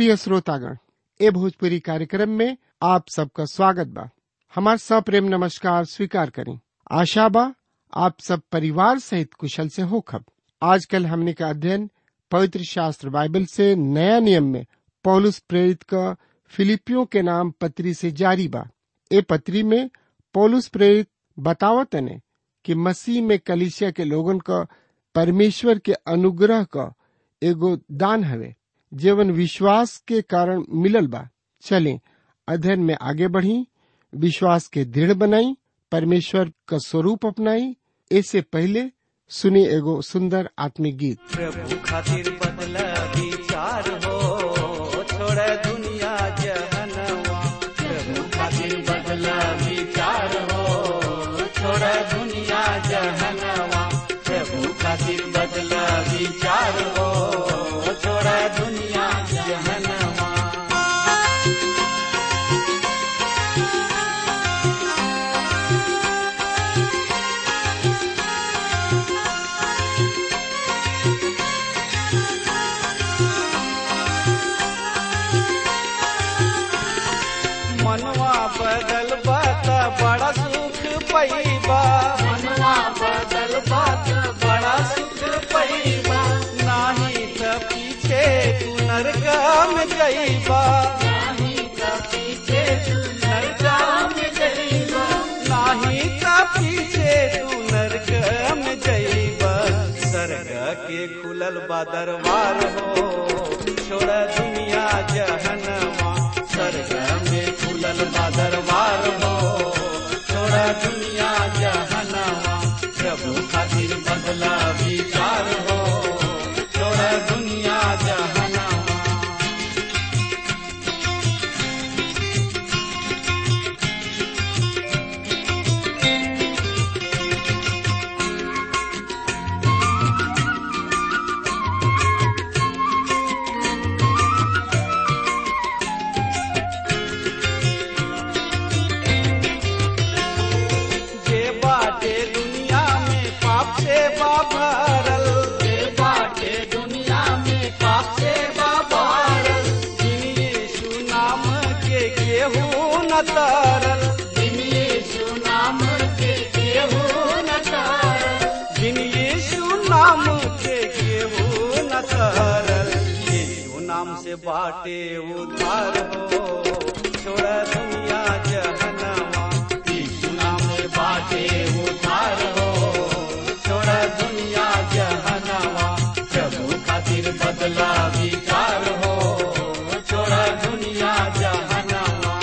प्रिय श्रोतागण ए भोजपुरी कार्यक्रम में आप सबका स्वागत बा हमार सप्रेम नमस्कार स्वीकार करें आशा बा आप सब परिवार सहित कुशल से होखब आजकल हमने का अध्ययन पवित्र शास्त्र बाइबल से नया नियम में पौलुस प्रेरित का फिलिपियों के नाम पत्री से जारी बा ए पत्री में पौलुस प्रेरित बतावत ने कि मसीह में कलिसिया के लोगन का परमेश्वर के अनुग्रह का एगो दान हवे जीवन विश्वास के कारण मिलल बा चलें अध्ययन में आगे बढ़ी विश्वास के दृढ़ बनाई परमेश्वर का स्वरूप अपनाई इससे पहले सुनी एगो सुंदर आत्मिक गीत प्रभु खातिर बदला विचार हो छोड़ दुनिया जहनवा प्रभु खातिर बदला विचार हो छोड़ दुनिया जहनवा प्रभु खातिर बदला विचार हो छोड़ दुनिया जहनवा मनवा बदल बात बड़ा सुख पैबा मनवा बदल बात बड़ा सुख पैबा नाही त पीछे तू नरकम जइबा नाही त पीछे तू नरकम जइबा नाही त पीछे तू नरकम जइबा सरग के खुलल बा दरबार हो छोड़ दुनिया जहनवा स्वर्ग में खुलल बा दरबार हो छोड़ा दुनिया जहनवा प्रभु खातिर बदला विचार हो छोड़ा दुनिया जहनवा जे बाटे दुनिया में पाप से बाभरल जे बाटे दुनिया में पाप से बाभरल जिन यीशु नाम के केहू न तरल जिन यीशु नाम के केहू न तरल जिन यीशु नाम के केहू न तरल यीशु नाम से बाटे उद्धार हो छोड़ दुनिया जहनवा यीशु नाम से बाटे उद्धार हो छोड़ दुनिया जहनवा प्रभु खातिर बदला विचार हो छोड़ दुनिया जहनवा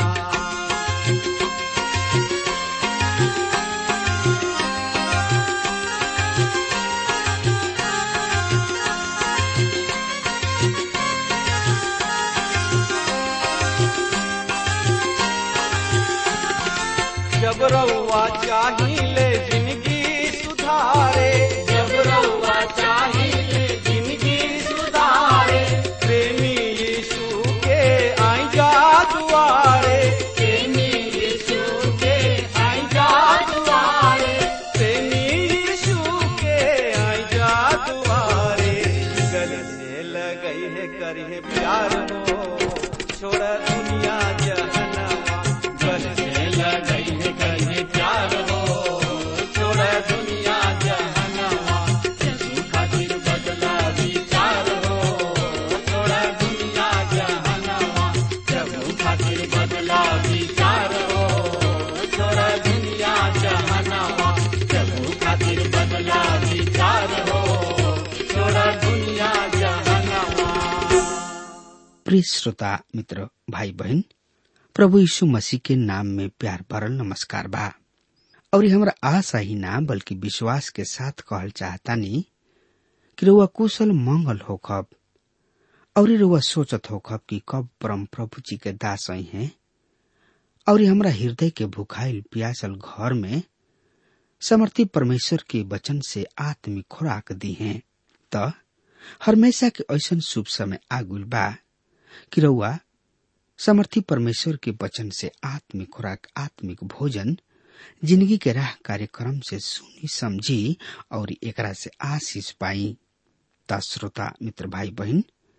जब रउआ चाहिए जिंदगी सुधारे जब रउआ चाहिए जिंदगी सुधारे प्रेमी यीशु के आई जा दुआरे प्रेमी यीशु के आई जा दुआरे प्रेमी यीशु के आई जा दुआरे गले से लगई है करिए प्यार हो छोड़ दुनिया जहनवा गले से लगई है करिए प्यार हो छोड़ दुनिया जहनवा यीशु खातिर बदला विचार हो छोड़ दुनिया जहनवा प्रभु खातिर बदला विचार हो छोड़ दुनिया जहनवा प्रभु खातिर बदला विचार हो छोड़ दुनिया जहनवा प्रिय श्रोता मित्र भाई बहन प्रभु यीशु मसीह के नाम में प्यार भरल नमस्कार बा और ये हमरा आशा ही ना बल्कि विश्वास के साथ कहल चाहतानी कि रउआ कुशल मंगल होखब और रउआ सोचत होखब कि कब परम प्रभु जी के दास आई हैं और हमरा हृदय के भुखाइल प्यासल घर में समर्थी परमेश्वर के वचन से आत्मिक खुराक दी हैं त हमेशा के ऐसन शुभ समय आगुल बा कि रउआ समर्थी परमेश्वर के वचन से आत्मिक खुराक आत्मिक भोजन जिंदगी के राह कार्यक्रम से सुनी समझी और एकरा से आशीष पाई ता श्रोता मित्र भाई बहन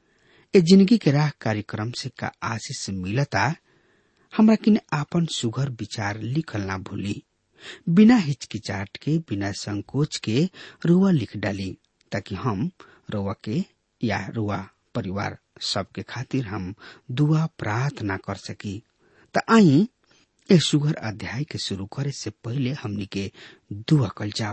ए जिंदगी के राह कार्यक्रम से का आशीष मिलता हमरा किने आपन सुघर विचार लिखल ना भूली बिना हिचकिचाट के बिना संकोच के रुआ लिख डाली ताकि हम रुआ के या रुआ परिवार सबके खातिर हम दुआ प्रार्थना कर सकी त आई ए सुघर अध्याय के शुरू करे से पहले हमनी के दुआ कल जाओ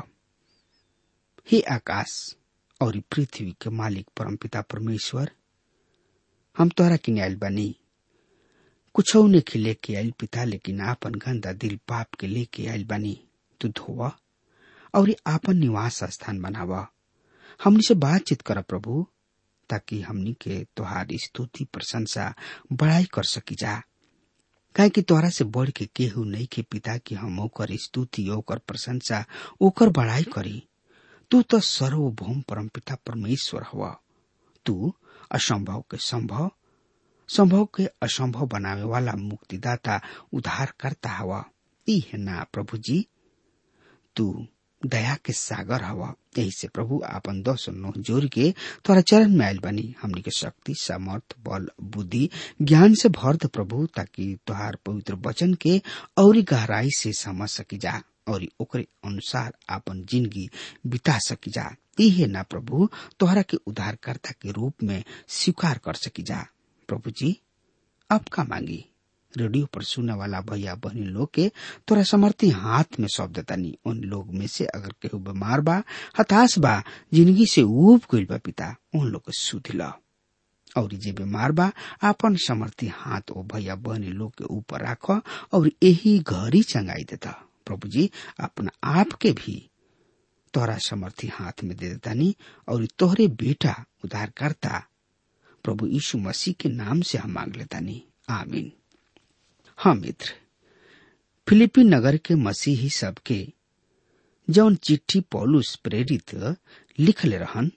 हे आकाश और पृथ्वी के मालिक परमपिता परमेश्वर हम तोहरा किने आयल बानी कुछ ने लेके आयल पिता लेकिन आपन गंदा दिल पाप के लेके आयल बानी तू धोवा और आपन निवास स्थान बनावा हमनी से बातचीत कर प्रभु ताकि हमनी के तोहार स्तुति प्रशंसा बड़ाई कर सकी जा काहे कि तोहरा से बढ़ के केहू नहीं के पिता कि हम ओकर स्तुति ओकर प्रशंसा ओकर बड़ाई करी तू तो सर्वभौम परमपिता परमेश्वर हवा तू असंभव के संभव संभव के असंभव बनावे वाला मुक्तिदाता उद्धार करता हवा ई है ना प्रभु जी तू दया के सागर हवा यही से प्रभु आपन दस नो जोर के तोरा चरण में आयल बनी हमनी के शक्ति सामर्थ बल बुद्धि ज्ञान से भर द प्रभु ताकि तोहार पवित्र वचन के और गहराई से समझ सकी जा और ओकरे अनुसार आपन जिंदगी बिता सकी जा इहे ना प्रभु तोहरा के उद्धारकर्ता के रूप में स्वीकार कर सकी जा प्रभु जी अब का मांगी रेडियो पर सुनने वाला भैया बहनी लोग के तोरा समर्थी हाथ में सौंप देतानी उन लोग में से अगर केहू बीमार बा हताश बा जिंदगी से ऊब गइल बा पिता उन लोग के सुध ल और जे बीमार बा आपन समर्थी हाथ ओ भैया बहनी लोग के ऊपर राख और यही घरी चंगाई देता प्रभु जी अपना आप के भी तोहरा समर्थी हाथ में दे देतानी और तोहरे बेटा उद्धार करता प्रभु यीशु मसीह के नाम से हम मांग लेतानी आमीन हाँ मित्र फिलिपी नगर के मसीही सबके जौन चिट्ठी पौलुस प्रेरित लिखले रहन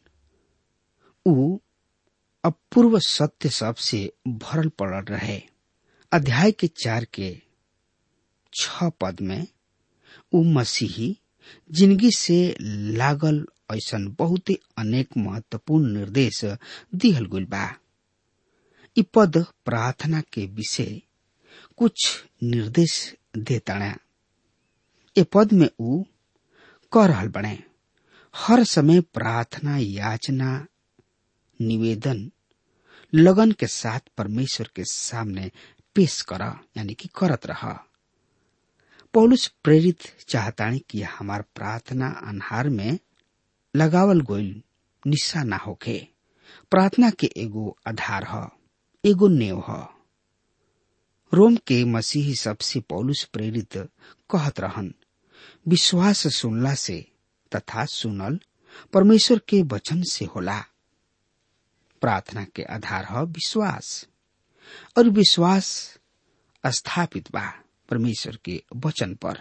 उ अपूर्व सत्य सब से भरल पड़ल रहे अध्याय के चार के छ पद में उ मसीही जिंदगी से लागल ऐसन बहुत अनेक महत्वपूर्ण निर्देश दिहल गइल बा इ पद प्रार्थना के विषय कुछ निर्देश देताड़ा ए पद में उ कह रहल बने हर समय प्रार्थना याचना निवेदन लगन के साथ परमेश्वर के सामने पेश कर यानी कि करत रहा पौलुस प्रेरित चाहतानी कि हमार प्रार्थना अनहार में लगावल गोइल निशा ना होखे प्रार्थना के एगो आधार ह एगो नेव ह रोम के मसीही सबसे पौलुस प्रेरित कहत रहन विश्वास सुनला से तथा सुनल परमेश्वर के वचन से होला प्रार्थना के आधार ह विश्वास और विश्वास स्थापित बा परमेश्वर के वचन पर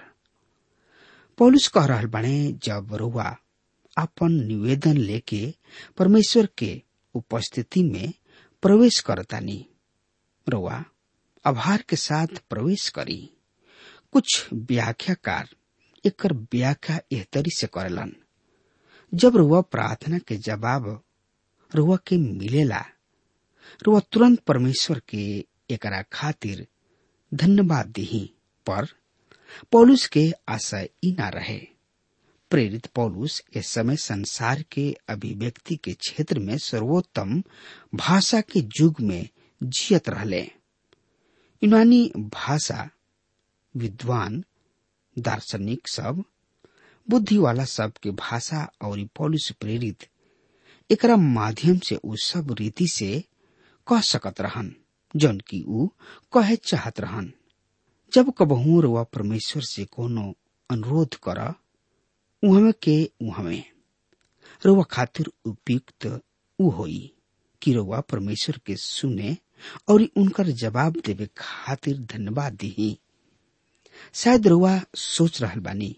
पौलुस कह रहल बने जब रुआ अपन निवेदन लेके परमेश्वर के उपस्थिति में प्रवेश करतानी रुआ आभार के साथ प्रवेश करी कुछ व्याख्याकार एकर व्याख्या एहतरी से करेलन जब रुआ प्रार्थना के जवाब रुआ के मिलेला रुआ तुरंत परमेश्वर के एकरा खातिर धन्यवाद दिही पर पौलुस के आशय ई ना रहे प्रेरित पौलुस इस समय संसार के अभिव्यक्ति के क्षेत्र में सर्वोत्तम भाषा के युग में जियत रहले यूनानी भाषा विद्वान दार्शनिक सब बुद्धि वाला सब के भाषा और पौलुस प्रेरित एकरा माध्यम से उ सब रीति से कह सकत रहन जौन की उ कहे चाहत रहन जब कबहू रुआ परमेश्वर से कोनो अनुरोध कर उहमे के उहमे रुआ खातिर उपयुक्त उ होई कि रुआ परमेश्वर के सुने और उनकर जवाब देवे खातिर धन्यवाद दिही शायद रुआ सोच रहल बानी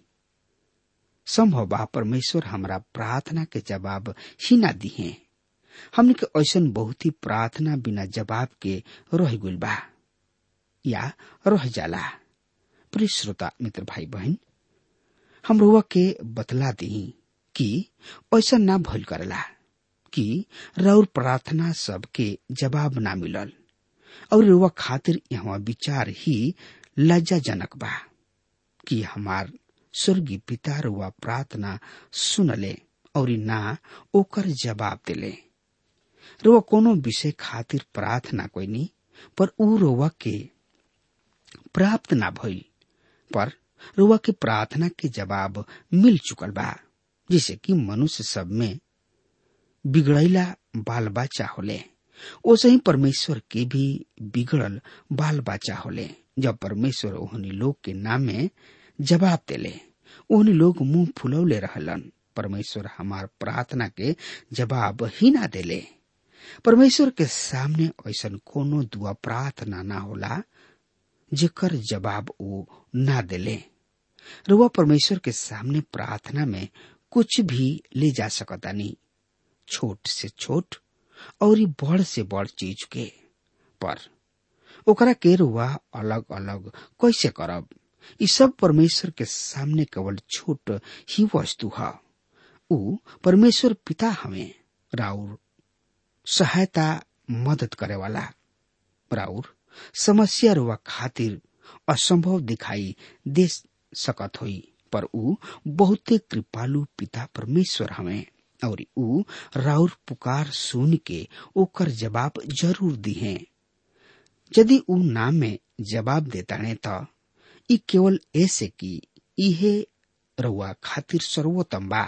संभव बा परमेश्वर हमरा प्रार्थना के जवाब ही ना दिहे हमने के ऐसन बहुत ही प्रार्थना बिना जवाब के रह गइल बा या रह जाला प्रिय श्रोता मित्र भाई बहन हम रुआ के बतला दी कि ऐसा ना भइल करेला कि रौर प्रार्थना सबके जवाब ना मिलल और रुआ खातिर यहाँ विचार ही लज्जाजनक बा कि हमार स्वर्गीय पिता रुआ प्रार्थना सुनले और ना ओकर जवाब दिले रुआ कोनो विषय खातिर प्रार्थना कोइनी पर ऊ रुआ के प्राप्त ना भइल पर रुआ के प्रार्थना के जवाब मिल चुकल बा जिसे कि मनुष्य सब में बिगड़ैला बाल बच्चा होले ओसे ही परमेश्वर के भी बिगड़ल बाल बच्चा होले जब परमेश्वर ओहनी लोग के नामे जवाब देले ओहनी लोग मुंह फुलौले रहलन परमेश्वर हमार प्रार्थना के जवाब ही ना देले परमेश्वर के सामने ऐसा कोनो दुआ प्रार्थना ना होला जेकर जवाब वो ना देले रुआ परमेश्वर के सामने प्रार्थना में कुछ भी ले जा सकतानी छोट से छोट और बड़ से बड़ चीज के पर ओकरा के रुआ अलग अलग कैसे करब ई सब परमेश्वर के सामने केवल छोट ही वस्तु है ऊ परमेश्वर पिता हमें राउर सहायता मदद करे वाला राउर समस्या रुआ खातिर असंभव दिखाई दे सकत होई पर ऊ बहुते कृपालु पिता परमेश्वर हमें और ऊ राउर पुकार सुन के ओकर जवाब जरूर दिहे यदि ऊ नाम में जवाब देताने त ई केवल ऐसे कि इहे रउआ खातिर सर्वोत्तम बा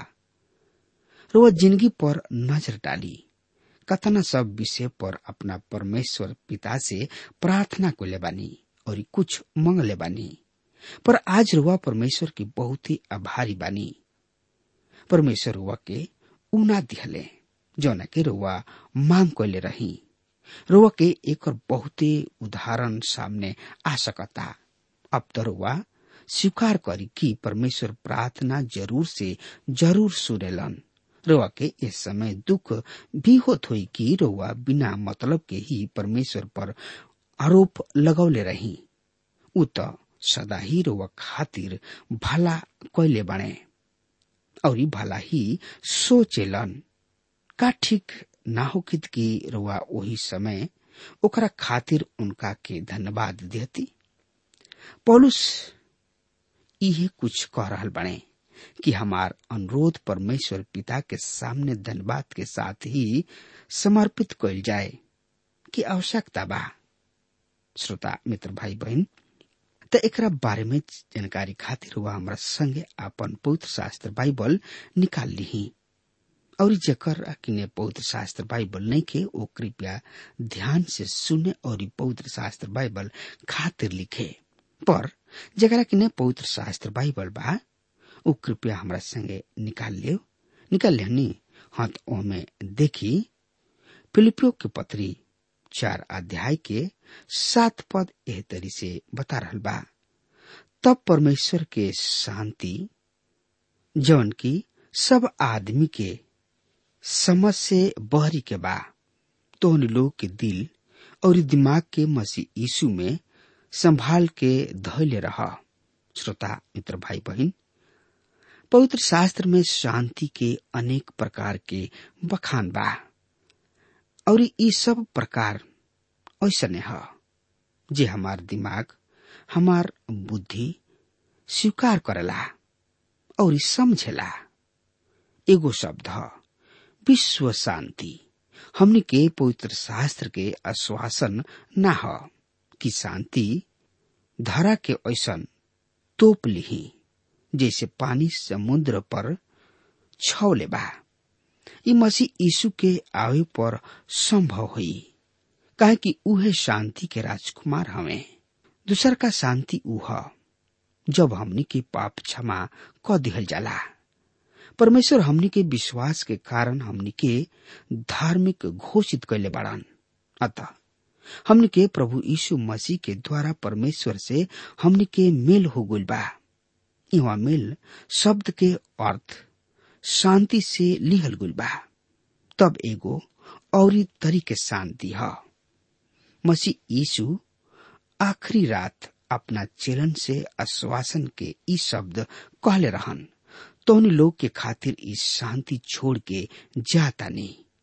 रउआ जिंदगी पर नजर डाली कतना सब विषय पर अपना परमेश्वर पिता से प्रार्थना को ले बानी और कुछ मंग ले बानी पर आज रुआ परमेश्वर की बहुत ही आभारी बानी परमेश्वर रुआ के उना दिहले जौना के रुआ मांग कैले रही रुआ के एक बहुते उदाहरण सामने आ सकता अब तो रुआ स्वीकार करी कि परमेश्वर प्रार्थना जरूर से जरूर सुनेलन रोआ के इस समय दुख भी होत हुई कि रोआ बिना मतलब के ही परमेश्वर पर आरोप लगौले रही उ त सदा ही रोआ खातिर भला कैले बने और भला ही सोचेलन का ठीक ना होकित कि रोआ वही समय ओकरा खातिर उनका के धन्यवाद देती पौलुस इहे कुछ कह रहल बने कि हमार अनुरोध परमेश्वर पिता के सामने धन्यवाद के साथ ही समर्पित कल जाए कि आवश्यकता बा श्रोता मित्र भाई बहन त एकरा बारे में जानकारी खातिर वह हमरा संगे अपन पवित्र शास्त्र बाइबल निकाल ली और जकर किने पवित्र शास्त्र बाइबल नहीं के वो कृपया ध्यान से सुने और पवित्र शास्त्र बाइबल खातिर लिखे पर जकरा किने पवित्र शास्त्र बाइबल बा ऊ कृपया हमरा संगे निकाल लियो निकाल लिहनी हाँ तो ओमे देखी फिलिपियो के पत्री चार अध्याय के सात पद एह तरी से बता रहल बा तब परमेश्वर के शांति जौन की सब आदमी के समझ से बहरी के बा तो लोग के दिल और दिमाग के मसीह यीशु में संभाल के धैर्य रह श्रोता मित्र भाई बहन पवित्र शास्त्र में शांति के अनेक प्रकार के बखान बा और ये सब प्रकार ऐसने है जे हमार दिमाग हमार बुद्धि स्वीकार करेला और समझेला एगो शब्द है विश्व शांति हमने के पवित्र शास्त्र के आश्वासन न हो कि शांति धरा के ऐसन तोप लिही जैसे पानी समुद्र पर छौले बा ई मसीह यीशु के आवे पर संभव हुई काहे कि उहे शांति के राजकुमार हमें दूसर का शांति उह जब हमनी के पाप क्षमा क दिहल जाला परमेश्वर हमनी के विश्वास के कारण हमनी के धार्मिक घोषित कैले बाड़न अतः हमनी के प्रभु यीशु मसीह के द्वारा परमेश्वर से हमनी के मेल हो गइल बा इवा मेल शब्द के अर्थ शांति से लिहल गुल बा तब एगो और तरीके शांति है मसीह यीशु आखिरी रात अपना चेलन से आश्वासन के ई शब्द कहले रहन तो लोग के खातिर इस शांति छोड़ के जाता नहीं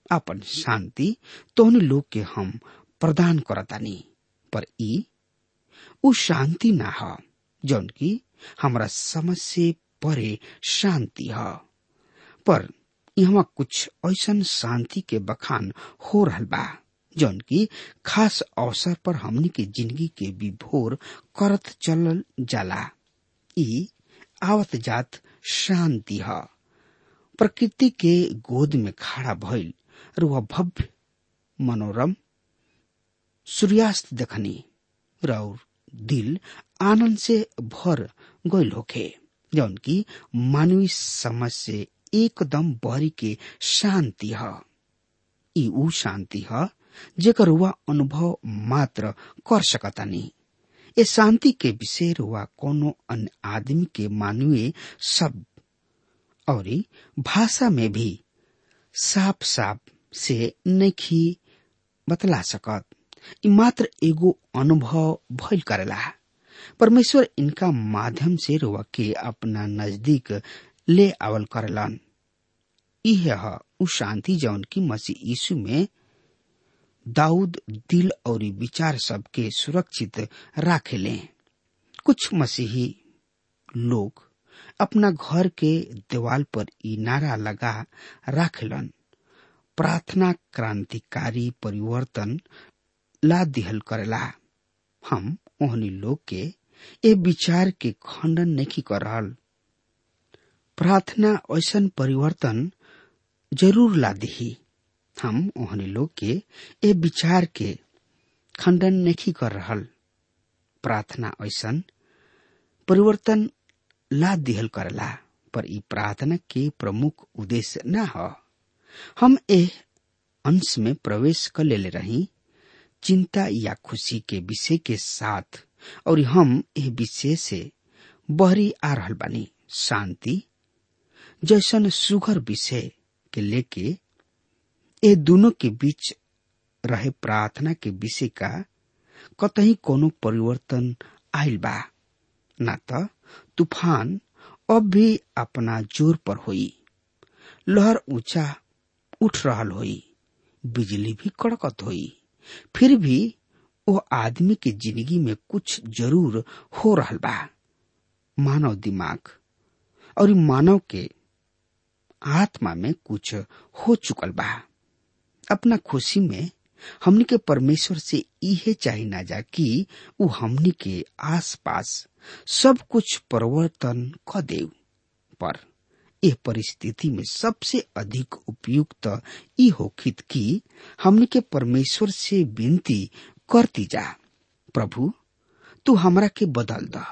अपन शांति तोहनी लोग के हम प्रदान करतानी पर ई उ शांति ना ह जौन की हमरा समझ से परे शांति ह पर यहाँ कुछ ऐसन शांति के बखान हो रहल बा जौन की खास अवसर पर हमनी के जिंदगी के विभोर करत चलल जाला ई आवत जात शांति ह प्रकृति के गोद में खड़ा भइल और वह भव्य मनोरम सूर्यास्त देखनी और दिल आनंद से भर गइल होखे जौन की मानवीय समझ से एकदम बहरी के शांति ह ई ऊ शांति ह जेकर वह अनुभव मात्र कर सकतानी ए शांति के विषय रुआ कोनो अन्य आदमी के मानवीय शब्द और भाषा में भी साफ साफ से नहीं बतला सकत ई मात्र एगो अनुभव भइल करेला परमेश्वर इनका माध्यम से रुआ के अपना नजदीक ले आवल करलन यह उ शांति जौन की मसीह यीशु में दाऊद दिल और विचार सबके सुरक्षित राखेले कुछ मसीही लोग अपना घर के दीवाल पर ई नारा लगा राखेलन प्रार्थना क्रांतिकारी परिवर्तन ला दिहल करेला हम ओहनी लोग के ए विचार के खंडन नहीं कर रहल प्रार्थना ऐसन परिवर्तन जरूर ला दिही हम ओहनी लोग के ए विचार के खंडन नहीं कर रहल प्रार्थना ऐसन परिवर्तन ला दिहल करला पर ई प्रार्थना के प्रमुख उद्देश्य न ह हम ए अंश में प्रवेश कर ले रही चिंता या खुशी के विषय के साथ और हम ए विषय से बहरी आ रहल बानी शांति जैसन सुघर विषय के लेके ए दोनों के बीच रहे प्रार्थना के विषय का कतही कोनो परिवर्तन आयल बा न त तूफान अब भी अपना जोर पर होई लहर ऊंचा उठ रहल होई बिजली भी कड़कत होई फिर भी वो आदमी के जिंदगी में कुछ जरूर हो रहल बा मानव दिमाग और मानव के आत्मा में कुछ हो चुकल बा अपना खुशी में हमनी के परमेश्वर से इहे चाही ना जा कि उ हमनी के आसपास सब कुछ परिवर्तन क देव पर यह परिस्थिति में सबसे अधिक उपयुक्त ई होखित कि हमनी के परमेश्वर से विनती करती जा प्रभु तू हमरा के बदल द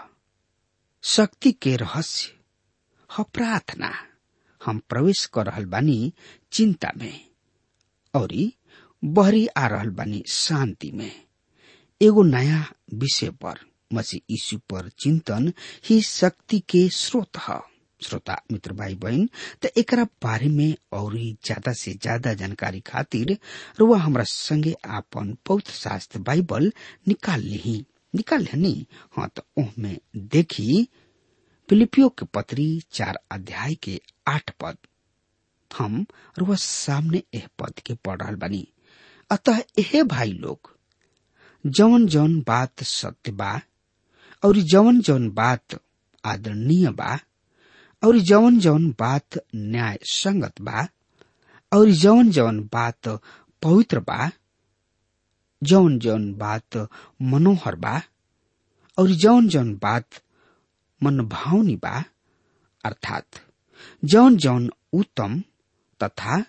शक्ति के रहस्य ह प्रार्थना हम प्रवेश कर रहल बानी चिंता में और बहरी आ रहल बानी शांति में एगो नया विषय पर मसीह यीशु पर चिंतन ही शक्ति के स्रोत है श्रोता मित्र भाई बहन त एकरा बारे में और ज्यादा से ज्यादा जानकारी खातिर रुआ हमरा संगे आपन पवित्र शास्त्र बाइबल निकाल ली निकाल ली हाँ तो ओहमे देखी फिलिपियो के पत्री चार अध्याय के आठ पद हम रुआ सामने एह पद के पढ़ रहा बनी अतः एहे भाई लोग जवन जवन बात सत्य बा और जवन जवन बात आदरणीय बा और जवन जवन बात न्याय संगत बा और जवन जवन बात पवित्र बा जवन जवन बात मनोहर बा और जवन जवन बात मनभावनी बा अर्थात जवन जवन उत्तम तथा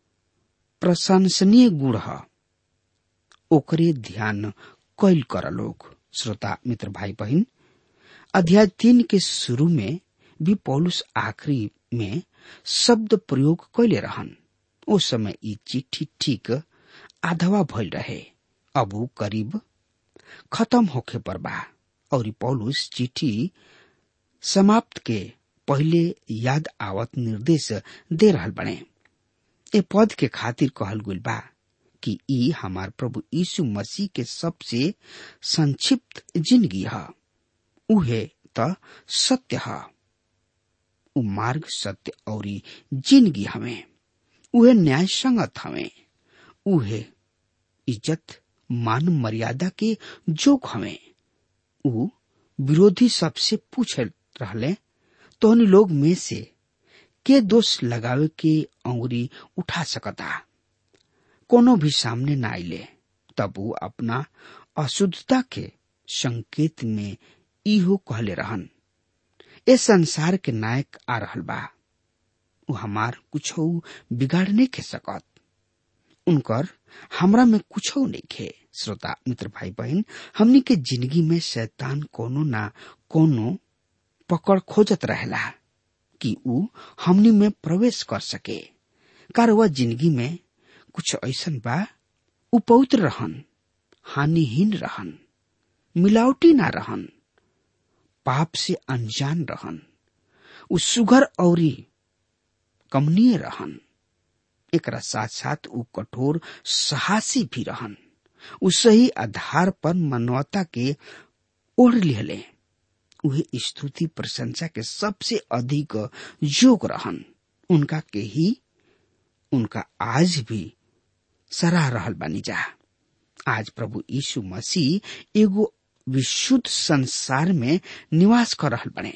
प्रशंसनीय गुण ह ओकरे ध्यान कैल कर लोग श्रोता मित्र भाई बहन अध्याय तीन के शुरू में भी पौलुस आखिरी में शब्द प्रयोग कैले रहन ओ समय ई चिट्ठी ठीक आधवा भइल रहे अब ऊ करीब खत्म होखे पर बा और पौलुस चिट्ठी समाप्त के पहले याद आवत निर्देश दे रहल बने ए पद के खातिर कहल गुल बा कि ई हमार प्रभु यीशु मसीह के सबसे संक्षिप्त जिंदगी है उहे त सत्य है उ मार्ग सत्य और जिंदगी हमें उहे न्याय संगत हवे उहे इज्जत मान मर्यादा के जोग हवे उ विरोधी सबसे पूछ रहले तोहनी लोग में से के दोष लगावे के अंगुरी उठा सकता कोनो भी सामने न आइले तब वो अपना अशुद्धता के संकेत में इहो कहले रहन ए संसार के नायक आ रहल बा उ हमार कुछ बिगाड़ नहीं खे सकत उनकर हमरा में कुछ नहीं खे श्रोता मित्र भाई बहन हमनी के जिंदगी में शैतान कोनो ना कोनो पकड़ खोजत रहेला कि उ हमनी में प्रवेश कर सके कार वह जिंदगी में कुछ ऐसन बा उ पवित्र रहन हानिहीन रहन मिलावटी ना रहन पाप से अनजान रहन उ सुगर औरी कमनीय रहन एकरा साथ साथ उ कठोर साहसी भी रहन उ सही आधार पर मानवता के ओढ़ लिहले उहे स्तुति प्रशंसा के सबसे अधिक योग रहन उनका के ही उनका आज भी सराह रहल बानी जा आज प्रभु यीशु मसीह एगो विशुद्ध संसार में निवास कर रहल बने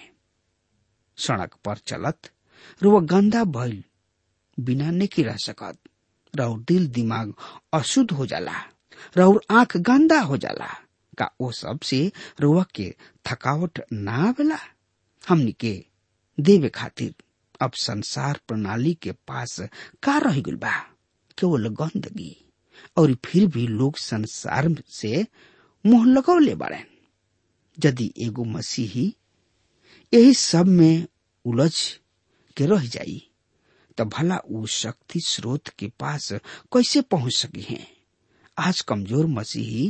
सड़क पर चलत रुआ गंदा भइल बिना नहीं रह सकत रउर दिल दिमाग अशुद्ध हो जाला रउर आंख गंदा हो जाला का ओ सब से रुआ के थकावट ना आवेला हमनी के देवे खातिर अब संसार प्रणाली के पास का रह गइल बा केवल गंदगी और फिर भी लोग संसार से मुंह लगौले बाड़े यदि एगो मसीही यही सब में उलझ के रह जाई तो भला उ शक्ति स्रोत के पास कैसे पहुंच सकी हैं आज कमजोर मसीही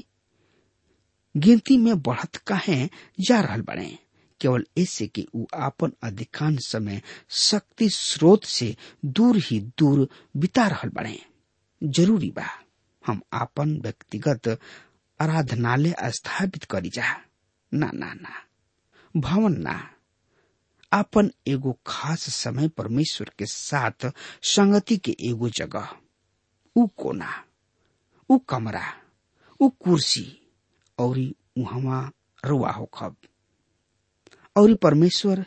गिनती में बढ़त काहे जा रहल बने केवल ऐसे कि उ आपन अधिकांश समय शक्ति स्रोत से दूर ही दूर बिता रहल बने जरूरी बा हम आपन व्यक्तिगत आराधनालय स्थापित करी जा ना ना ना भवन ना आपन एगो खास समय परमेश्वर के साथ संगति के एगो जगह उ कोना उ कमरा उ कुर्सी और उहवा रुआ हो खब और परमेश्वर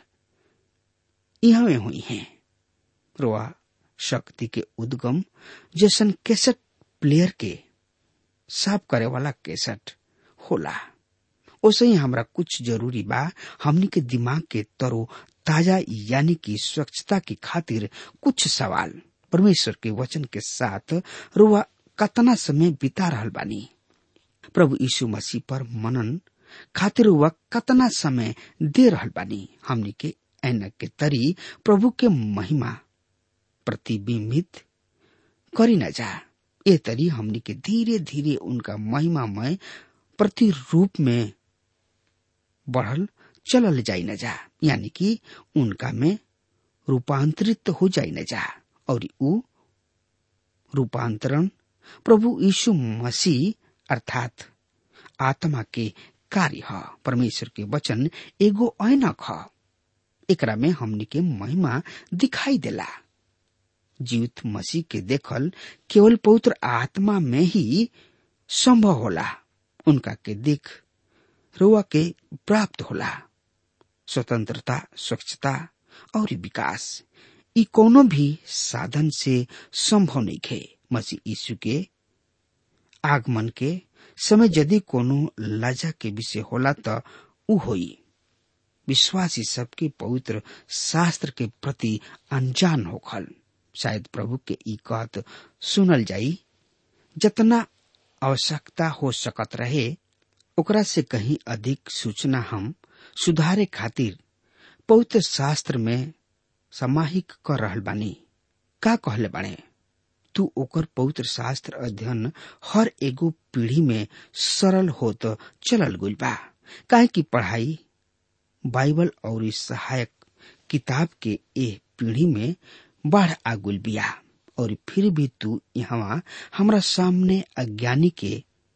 यहाँ हुई हैं रुआ शक्ति के उद्गम जैसन कैसेट प्लेयर के साफ करे वाला कैसेट होला ओसे ही हमरा कुछ जरूरी बा हमनी के दिमाग के तरो ताजा यानी कि स्वच्छता की खातिर कुछ सवाल परमेश्वर के वचन के साथ रुआ कतना समय बिता रहल बानी प्रभु यीशु मसीह पर मनन खातिर रुआ कतना समय दे रहल बानी हमनी के ऐनक के तरी प्रभु के महिमा प्रतिबिंबित करी न जा ए तरी हमनी के धीरे धीरे उनका महिमामय प्रतिरूप में बढ़ल चलल जाई न जा यानी कि उनका में रूपांतरित हो जाई न जा और उ रूपांतरण प्रभु यीशु मसीह अर्थात आत्मा के कार्य ह परमेश्वर के वचन एगो ऐनक ह एकरा में हमनी के महिमा दिखाई देला जीवित मसीह के देखल केवल पवित्र आत्मा में ही संभव होला उनका के देख रुआ के प्राप्त होला स्वतंत्रता स्वच्छता और विकास ई कोनो भी साधन से संभव नहीं खे मसीह यीशु के आगमन के समय यदि कोनो लजा के विषय होला त उ होई विश्वासी सबके पवित्र शास्त्र के प्रति अनजान होखल शायद प्रभु के ई कहत सुनल जाई जतना आवश्यकता हो सकत रहे ओकरा से कहीं अधिक सूचना हम सुधारे खातिर पवित्र शास्त्र में समाहिक कर रहल बानी का कहले बाने तू ओकर पवित्र शास्त्र अध्ययन हर एगो पीढ़ी में सरल होत चलल गइल बा काहे की पढ़ाई बाइबल और सहायक किताब के ए पीढ़ी में बढ़ आगुल बिया और फिर भी तू यहाँ हमरा सामने अज्ञानी के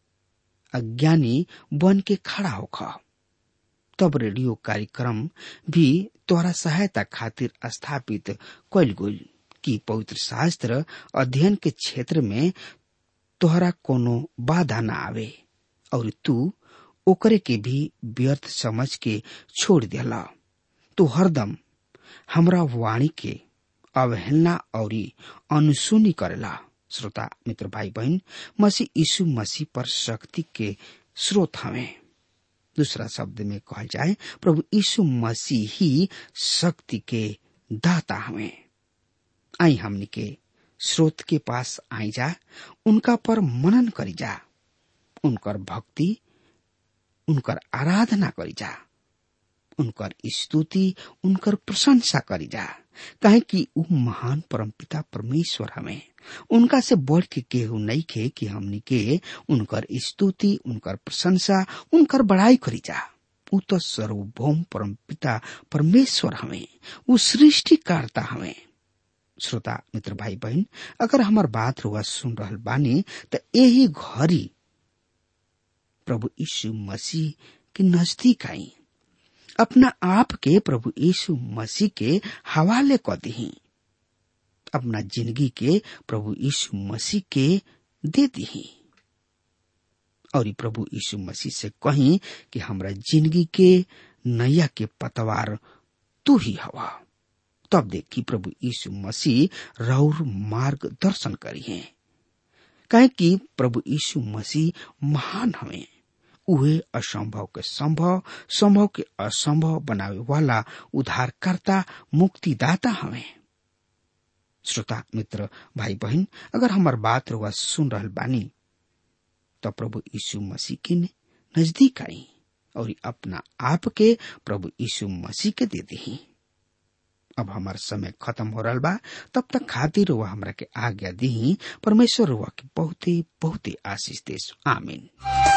अज्ञानी बन के खड़ा होख तब रेडियो कार्यक्रम भी तोहरा सहायता खातिर स्थापित कैल गइल कि पवित्र शास्त्र अध्ययन के क्षेत्र में तोहरा कोनो बाधा न आवे और तू ओकरे के भी व्यर्थ समझ के छोड़ दिला तू हरदम हमरा वाणी के अवहेलना और अनुसुनी करेला श्रोता मित्र भाई बहन मसीह यीशु मसीह पर शक्ति के स्रोत हवे दूसरा शब्द में कहल जाए प्रभु यीशु मसीह ही शक्ति के दाता हवे आई हमनी के स्रोत के पास आई जा उनका पर मनन करी जा उनकर भक्ति उनकर आराधना करी जा उनकर स्तुति उनकर प्रशंसा करी जा काहे कि ऊ महान परमपिता परमेश्वर हमें उनका से बढ़ के केहू नहीं खे कि हमनी के उनकर स्तुति उनकर प्रशंसा उनकर बड़ाई करी जा ऊ तो सर्वभौम परमपिता परमेश्वर हमें ऊ सृष्टिकर्ता हमें श्रोता मित्र भाई बहन अगर हमार बात रुआ सुन रहल बानी तो यही घड़ी प्रभु यीशु मसीह के नजदीक आई अपना आप के प्रभु यीशु मसीह के हवाले क दी अपना जिंदगी के प्रभु यीशु मसीह के दे दी और प्रभु यीशु मसीह से कही कि हमरा जिंदगी के नैया के पतवार तू ही हवा तब देखी प्रभु यीशु मसीह रौर मार्ग दर्शन करी है कहे कि प्रभु यीशु मसीह महान हमें उहे असंभव के संभव संभव के असंभव बनावे वाला उद्धारकर्ता मुक्तिदाता हमें श्रोता मित्र भाई बहन अगर हमार बात रुआ सुन रहल बानी तो प्रभु यीशु मसीह के नजदीक आई और अपना आप के प्रभु यीशु मसीह के दे दी अब हमार समय खत्म हो रहा बा तब तक खातिर रुआ हमरा के आज्ञा दी परमेश्वर रुआ के बहुते बहुते आशीष देश आमीन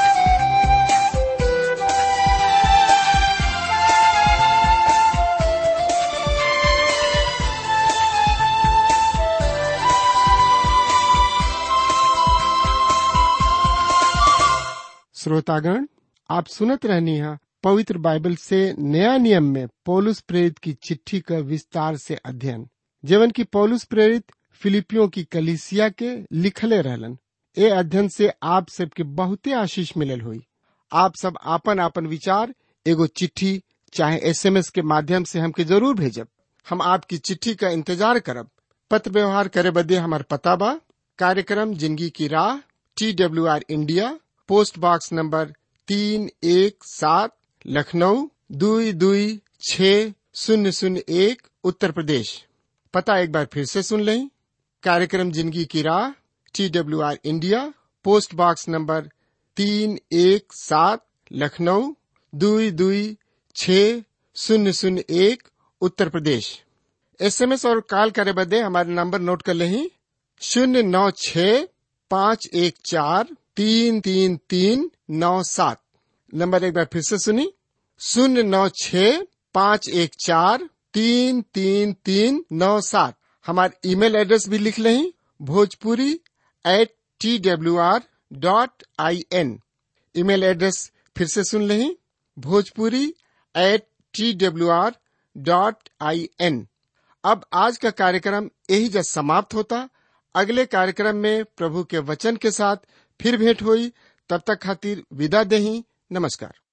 श्रोतागण आप सुनत रहनी है पवित्र बाइबल से नया नियम में पौलुस प्रेरित की चिट्ठी का विस्तार से अध्ययन जीवन की पौलुस प्रेरित फिलिपियों की कलिसिया के लिखले रहलन ए अध्ययन से आप सबके बहुते आशीष मिलल हुई आप सब आपन आपन विचार एगो चिट्ठी चाहे एसएमएस के माध्यम से हमके जरूर भेजब हम आपकी चिट्ठी का इंतजार करब पत्र व्यवहार करे बदे हमार पता बा कार्यक्रम जिंदगी की राह T W R India post box number तीन एक सात लखनऊ दुई दुई छ शून्य शून्य एक उत्तर प्रदेश पता एक बार फिर से सुन लें कार्यक्रम जिंदगी की राह T W R India post box number तीन एक सात लखनऊ दुई दुई छ शून्य शून्य एक उत्तर प्रदेश एसएमएस और कॉल करे बदे हमारे नंबर नोट कर लें शून्य नौ छ पाँच एक चार तीन तीन तीन नौ सात नंबर एक बार फिर से सुनी शून्य नौ छ पाँच एक चार तीन तीन तीन नौ सात हमारे ईमेल एड्रेस भी लिख लें Bhojpuri at T W R dot I N email address फिर से सुन लें Bhojpuri at T W R dot I N अब आज का कार्यक्रम यही जब समाप्त होता अगले कार्यक्रम में प्रभु के वचन के साथ फिर भेंट हुई तब तक खातिर विदा देही नमस्कार